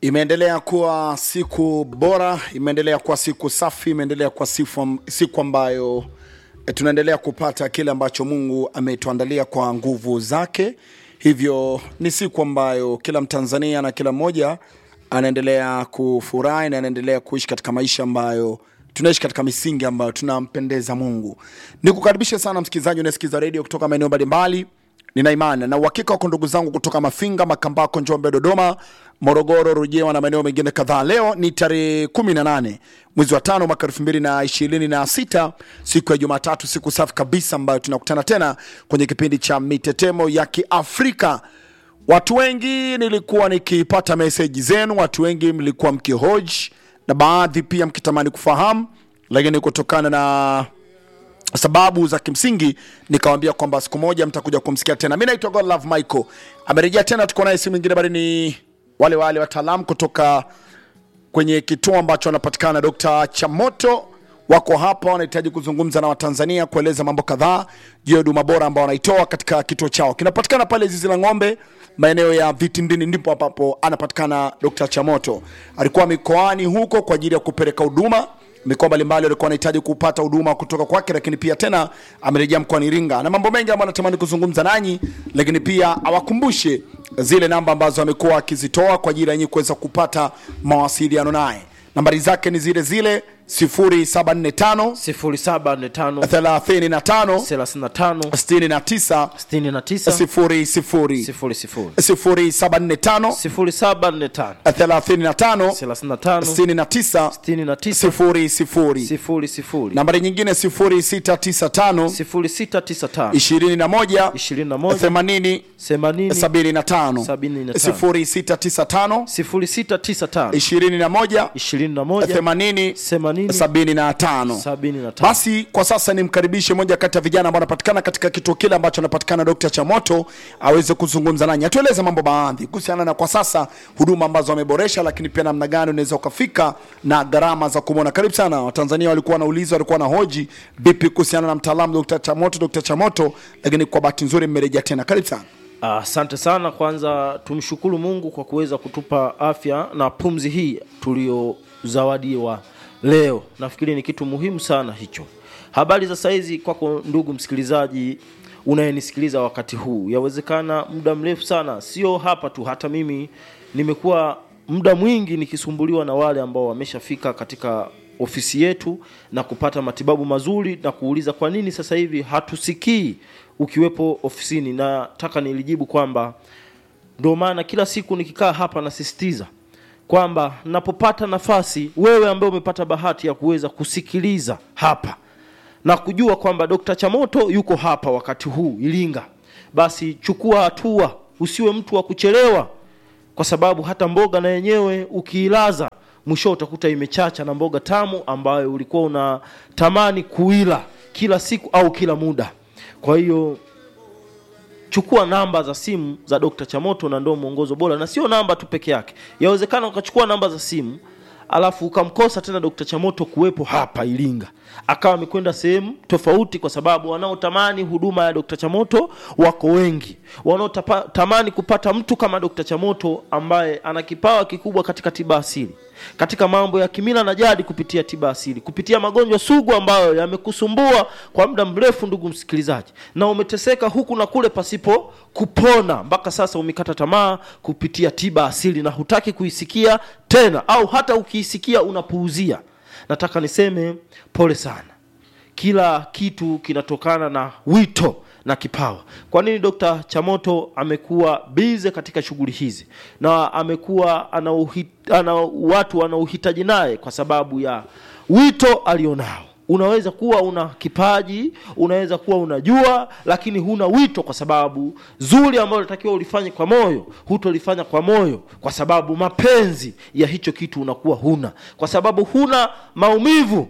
Imeendelea kuwa siku bora, imeendelea kuwa siku safi, imeendelea kuwa sifu, siku ambayo eh, tunaendelea kupata kile ambacho Mungu ametuandalia kwa nguvu zake. Hivyo ni siku ambayo kila Mtanzania na kila mmoja anaendelea kufurahi na anaendelea kuishi katika maisha ambayo tunaishi katika misingi ambayo tunampendeza Mungu. Nikukaribishe sana msikilizaji unayesikiza redio kutoka maeneo mbalimbali nina imani na uhakika wako ndugu zangu kutoka Mafinga, Makambako, Njombe, Dodoma, Morogoro, Rujewa na maeneo mengine kadhaa. Leo ni tarehe 18 mwezi wa tano mwaka 2026 siku ya Jumatatu, siku safi kabisa ambayo tunakutana tena kwenye kipindi cha mitetemo ya Kiafrika. Watu wengi nilikuwa nikipata meseji zenu, watu wengi mlikuwa mkihoji na baadhi pia mkitamani kufahamu, lakini kutokana na sababu za kimsingi nikawambia kwamba siku moja mtakuja kumsikia tena. Mi naitwa Godlove Michael, amerejea tena, tuko naye simu ingine, bali ni wale wale wataalamu kutoka kwenye kituo ambacho wanapatikana Dr. Chamoto wako hapa, wanahitaji kuzungumza na Watanzania kueleza mambo kadhaa juu ya huduma bora ambao wanaitoa katika kituo chao. Kinapatikana pale zizi la ng'ombe, maeneo ya Vitindini, ndipo ambapo anapatikana Dr. Chamoto. Alikuwa mikoani huko kwa ajili ya kupeleka huduma mikoa mbalimbali walikuwa wanahitaji kupata huduma kutoka kwake, lakini pia tena amerejea mkoani Iringa na mambo mengi ambayo anatamani kuzungumza nanyi, lakini pia awakumbushe zile namba ambazo amekuwa akizitoa kwa ajili ya nyinyi kuweza kupata mawasiliano naye. Nambari zake ni zile zile 0745 0745 35 35 69 69 00 00 0745 0745 35 35 69 69 00 00 nambari nyingine 0695 0695 21 21 80 80 75 75 0695 0695 21 21 80 80 75 75 basi kwa sasa nimkaribishe moja kati ya vijana ambao anapatikana katika kituo kile ambacho anapatikana Dr. Chamoto aweze kuzungumza nanyi, atueleze mambo baadhi kuhusiana na kwa sasa huduma ambazo wameboresha, lakini pia namna gani unaweza ukafika na gharama za kumwona. Karibu sana. Watanzania walikuwa wanauliza, walikuwa na hoji vipi kuhusiana na mtaalamu Dr. Chamoto, Dr. Chamoto, lakini kwa bahati nzuri mmerejea tena. Karibu sana. Asante sana. Kwanza tumshukuru Mungu kwa kuweza kutupa afya na pumzi hii tuliyozawadiwa leo. Nafikiri ni kitu muhimu sana hicho. Habari za saizi kwako ndugu msikilizaji unayenisikiliza wakati huu, yawezekana muda mrefu sana, sio hapa tu, hata mimi nimekuwa muda mwingi nikisumbuliwa na wale ambao wameshafika katika ofisi yetu na kupata matibabu mazuri na kuuliza kwa nini sasa hivi hatusikii ukiwepo ofisini. Nataka nilijibu kwamba ndio maana kila siku nikikaa hapa nasisitiza kwamba napopata nafasi, wewe ambaye umepata bahati ya kuweza kusikiliza hapa na kujua kwamba Dr. Chamoto yuko hapa wakati huu Iringa, basi chukua hatua, usiwe mtu wa kuchelewa, kwa sababu hata mboga na yenyewe ukiilaza mwisho utakuta imechacha na mboga tamu ambayo ulikuwa unatamani kuila kila siku au kila muda. Kwa hiyo chukua namba za simu za Dr. Chamoto na ndio mwongozo bora, na sio namba tu peke yake. Yawezekana ukachukua namba za simu alafu ukamkosa tena Dr. Chamoto kuwepo hapa Iringa, akawa amekwenda sehemu tofauti, kwa sababu wanaotamani huduma ya Dr. Chamoto wako wengi, wanaotamani kupata mtu kama Dr. Chamoto ambaye ana kipawa kikubwa katika tiba asili, katika mambo ya kimila na jadi, kupitia tiba asili, kupitia magonjwa sugu ambayo yamekusumbua kwa muda mrefu, ndugu msikilizaji, na umeteseka huku na kule pasipo kupona, mpaka sasa umekata tamaa kupitia tiba asili na hutaki kuisikia tena, au hata ukiisikia unapuuzia. Nataka niseme pole sana. Kila kitu kinatokana na wito na kipawa. Kwa nini Dr. Chamoto amekuwa bize katika shughuli hizi na amekuwa ana, uhi, ana watu wanaohitaji naye? Kwa sababu ya wito alionao. Unaweza kuwa una kipaji, unaweza kuwa unajua, lakini huna wito, kwa sababu zuri ambalo unatakiwa ulifanye kwa moyo, hutolifanya kwa moyo, kwa sababu mapenzi ya hicho kitu unakuwa huna, kwa sababu huna maumivu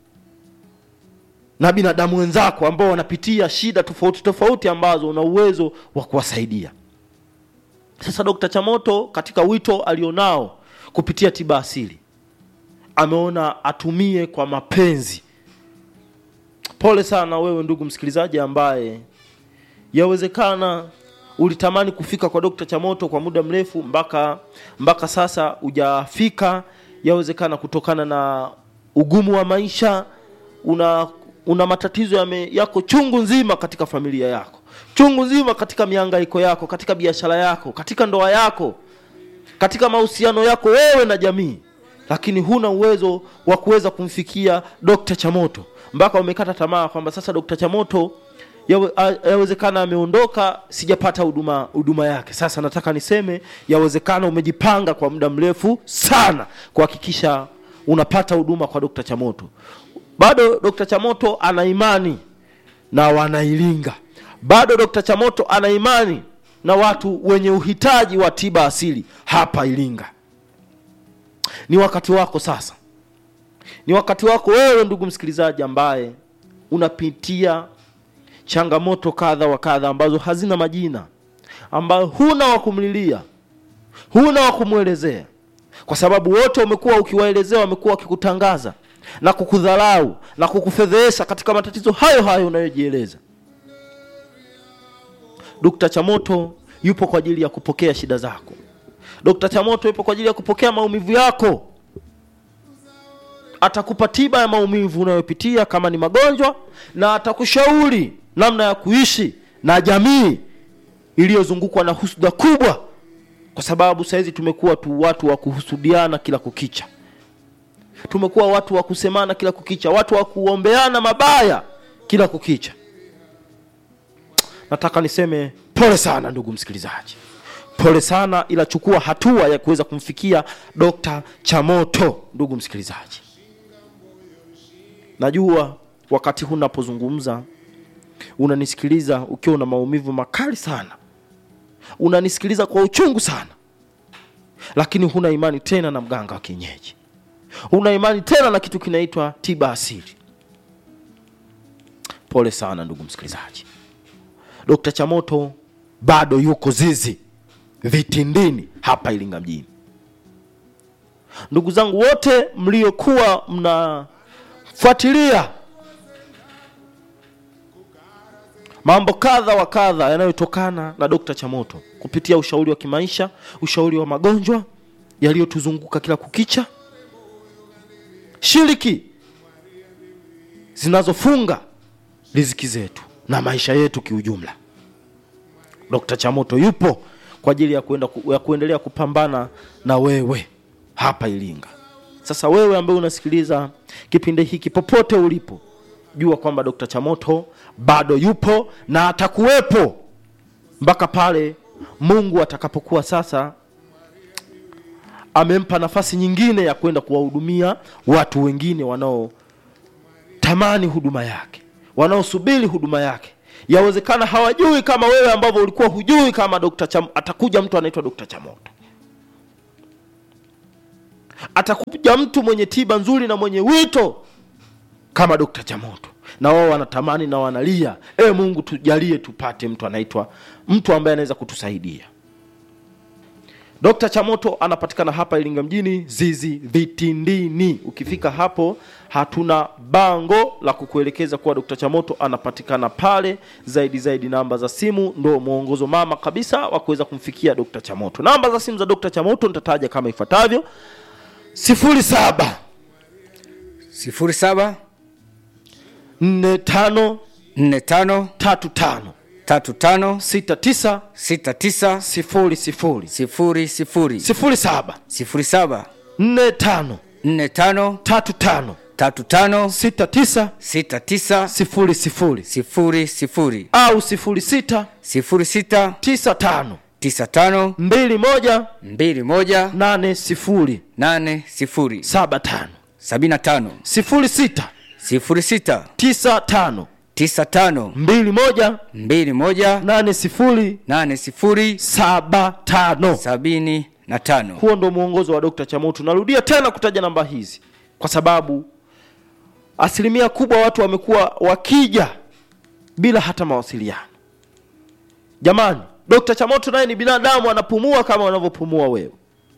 na binadamu wenzako ambao wanapitia shida tofauti tofauti ambazo una uwezo wa kuwasaidia. Sasa Dr. Chamoto katika wito alionao kupitia tiba asili ameona atumie kwa mapenzi. Pole sana wewe ndugu msikilizaji ambaye yawezekana ulitamani kufika kwa dokta chamoto kwa muda mrefu mpaka mpaka sasa hujafika yawezekana kutokana na ugumu wa maisha una una matatizo yame, yako chungu nzima katika familia yako chungu nzima katika mihangaiko yako katika biashara yako katika ndoa yako katika mahusiano yako wewe na jamii lakini huna uwezo wa kuweza kumfikia dokta chamoto mpaka umekata tamaa kwamba sasa dokta chamoto yawe- a- yawezekana ameondoka sijapata huduma huduma yake sasa nataka niseme yawezekana umejipanga kwa muda mrefu sana kuhakikisha unapata huduma kwa dokta chamoto bado dokta chamoto ana imani na wanailinga bado dokta chamoto ana imani na watu wenye uhitaji wa tiba asili hapa ilinga ni wakati wako sasa ni wakati wako wewe ndugu msikilizaji ambaye unapitia changamoto kadha wa kadha ambazo hazina majina ambayo huna wa kumlilia huna wa kumwelezea kwa sababu wote umekuwa ukiwaelezea wamekuwa wakikutangaza na kukudharau na kukufedhehesha katika matatizo hayo hayo unayojieleza dokta chamoto yupo kwa ajili ya kupokea shida zako dokta chamoto yupo kwa ajili ya kupokea maumivu yako atakupa tiba ya maumivu unayopitia kama ni magonjwa na atakushauri namna ya kuishi na jamii iliyozungukwa na husuda kubwa kwa sababu sahizi tumekuwa tu watu wa kuhusudiana kila kukicha tumekuwa watu wa kusemana kila kukicha watu wa kuombeana mabaya kila kukicha nataka niseme pole sana ndugu msikilizaji pole sana ila chukua hatua ya kuweza kumfikia dokta chamoto ndugu msikilizaji najua wakati huu napozungumza unanisikiliza ukiwa una maumivu makali sana unanisikiliza kwa uchungu sana lakini huna imani tena na mganga wa kienyeji huna imani tena na kitu kinaitwa tiba asili pole sana ndugu msikilizaji dokta chamoto bado yuko zizi vitindini hapa ilinga mjini ndugu zangu wote mliokuwa mnafuatilia mambo kadha wa kadha yanayotokana na dokta chamoto kupitia ushauri wa kimaisha ushauri wa magonjwa yaliyotuzunguka kila kukicha shiriki zinazofunga riziki zetu na maisha yetu kiujumla dokta chamoto yupo kwa ajili ya, kuenda, ya kuendelea kupambana na wewe hapa ilinga sasa wewe ambaye unasikiliza kipindi hiki popote ulipo jua kwamba dokta chamoto bado yupo na atakuwepo mpaka pale mungu atakapokuwa sasa amempa nafasi nyingine ya kwenda kuwahudumia watu wengine wanaotamani huduma yake wanaosubiri huduma yake yawezekana hawajui kama wewe ambavyo ulikuwa hujui kama Dr. Cham, atakuja mtu anaitwa Dr. Chamoto atakuja mtu mwenye tiba nzuri na mwenye wito kama Dr. Chamoto na wao wanatamani na wanalia e mungu tujalie tupate mtu anaitwa mtu ambaye anaweza kutusaidia Dr. Chamoto anapatikana hapa Iringa mjini Zizi Vitindini. Ukifika hapo hatuna bango la kukuelekeza kuwa Dr. Chamoto anapatikana pale. Zaidi zaidi namba za simu ndo mwongozo mama kabisa wa kuweza kumfikia Dr. Chamoto. Namba za simu za Dr. Chamoto nitataja kama ifuatavyo: 07 sifuri saba 45 nne tano 35 tatu tano 69 sita tisa 00 sifuri sifuri 07 sifuri saba 45 nne tano 35 tatu tano 69 sita tisa 00 sifuri sifuri au 06 sifuri sita 95 tisa tano 21 mbili moja 80 nane sifuri 75 sabini na tano 06 sifuri sita 95 tisa tano 21 mbili moja 80 nane sifuri 75 sabini na tano huo ndo mwongozo wa Dr. Chamoto. Narudia tena kutaja namba hizi kwa sababu asilimia kubwa watu wamekuwa wakija bila hata mawasiliano. Jamani, Dr. Chamoto naye ni binadamu, anapumua kama unavyopumua wewe.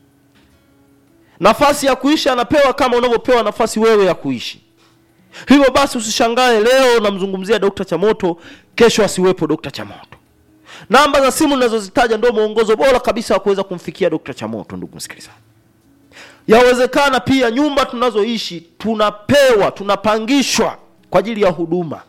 Nafasi ya kuishi anapewa kama unavyopewa nafasi wewe ya kuishi. Hivyo basi usishangae leo namzungumzia Dr. Chamoto, kesho asiwepo Dr. Chamoto. namba za simu ninazozitaja ndio mwongozo bora kabisa wa kuweza kumfikia Dr. Chamoto ndugu msikilizaji yawezekana pia nyumba tunazoishi tunapewa tunapangishwa kwa ajili ya huduma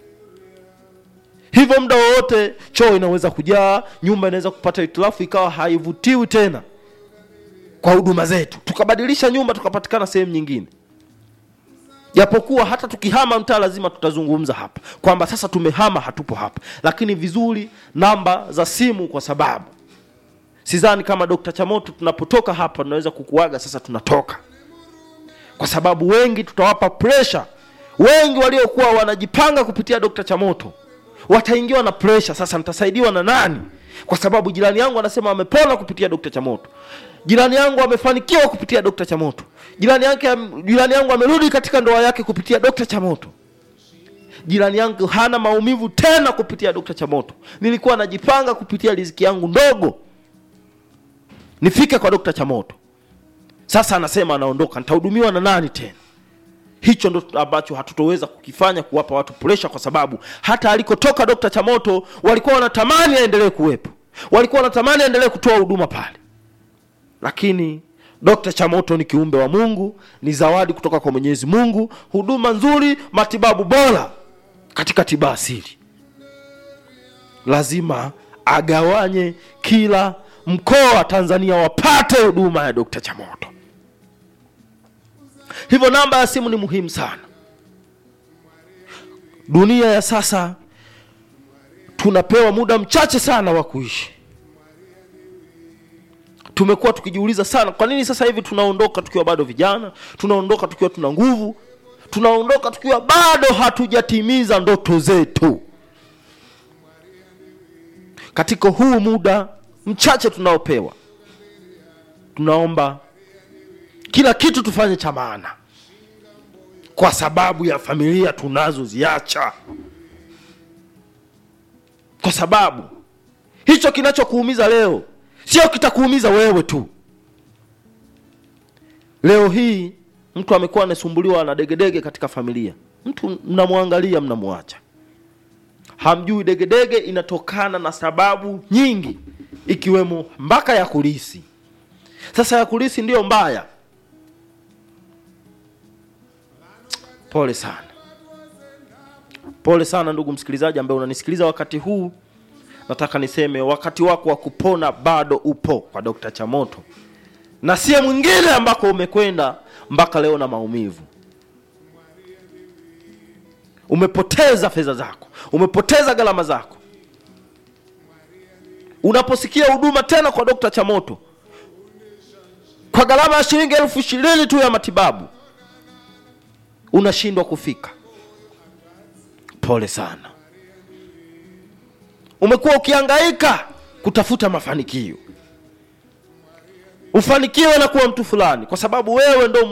hivyo muda wowote choo inaweza kujaa nyumba inaweza kupata hitilafu ikawa haivutiwi tena kwa huduma zetu tukabadilisha nyumba tukapatikana sehemu nyingine japokuwa hata tukihama mtaa lazima tutazungumza hapa kwamba sasa tumehama hatupo hapa lakini vizuri namba za simu kwa sababu sidhani kama Dr. Chamoto tunapotoka hapa tunaweza kukuaga sasa tunatoka kwa sababu wengi tutawapa pressure wengi waliokuwa wanajipanga kupitia Dr. Chamoto wataingiwa na pressure sasa nitasaidiwa na nani kwa sababu jirani yangu anasema amepona kupitia Dr. Chamoto jirani yangu amefanikiwa kupitia Dr. Chamoto jirani yake jirani yangu amerudi katika ndoa yake kupitia Dr. Chamoto jirani yangu hana maumivu tena kupitia Dr. Chamoto nilikuwa najipanga kupitia riziki yangu ndogo nifike kwa Dr. Chamoto sasa anasema anaondoka nitahudumiwa na nani tena hicho ndo ambacho hatutoweza kukifanya kuwapa watu presha kwa sababu hata alikotoka Dr. Chamoto walikuwa wanatamani aendelee kuwepo walikuwa wanatamani aendelee kutoa huduma pale lakini Dr. Chamoto ni kiumbe wa Mungu ni zawadi kutoka kwa Mwenyezi Mungu huduma nzuri matibabu bora katika tiba asili lazima agawanye kila mkoa Tanzania wapate huduma ya Dr. Chamoto hivyo namba ya simu ni muhimu sana dunia ya sasa tunapewa muda mchache sana wa kuishi tumekuwa tukijiuliza sana kwa nini sasa hivi tunaondoka tukiwa bado vijana tunaondoka tukiwa tuna nguvu tunaondoka tukiwa bado hatujatimiza ndoto zetu katika huu muda mchache tunaopewa tunaomba kila kitu tufanye cha maana kwa sababu ya familia tunazoziacha kwa sababu hicho kinachokuumiza leo sio kitakuumiza wewe tu leo hii mtu amekuwa anasumbuliwa na degedege katika familia mtu mnamwangalia mnamwacha hamjui degedege inatokana na sababu nyingi ikiwemo mpaka ya kulisi sasa ya kulisi ndiyo mbaya pole sana pole sana ndugu msikilizaji ambaye unanisikiliza wakati huu nataka niseme wakati wako wa kupona bado upo kwa Dr. Chamoto na sie mwingine ambako umekwenda mpaka leo na maumivu umepoteza fedha zako umepoteza gharama zako unaposikia huduma tena kwa Dr. Chamoto kwa gharama ya shilingi elfu ishirini tu ya matibabu unashindwa kufika pole sana umekuwa ukihangaika kutafuta mafanikio ufanikiwe na kuwa mtu fulani kwa sababu wewe ndo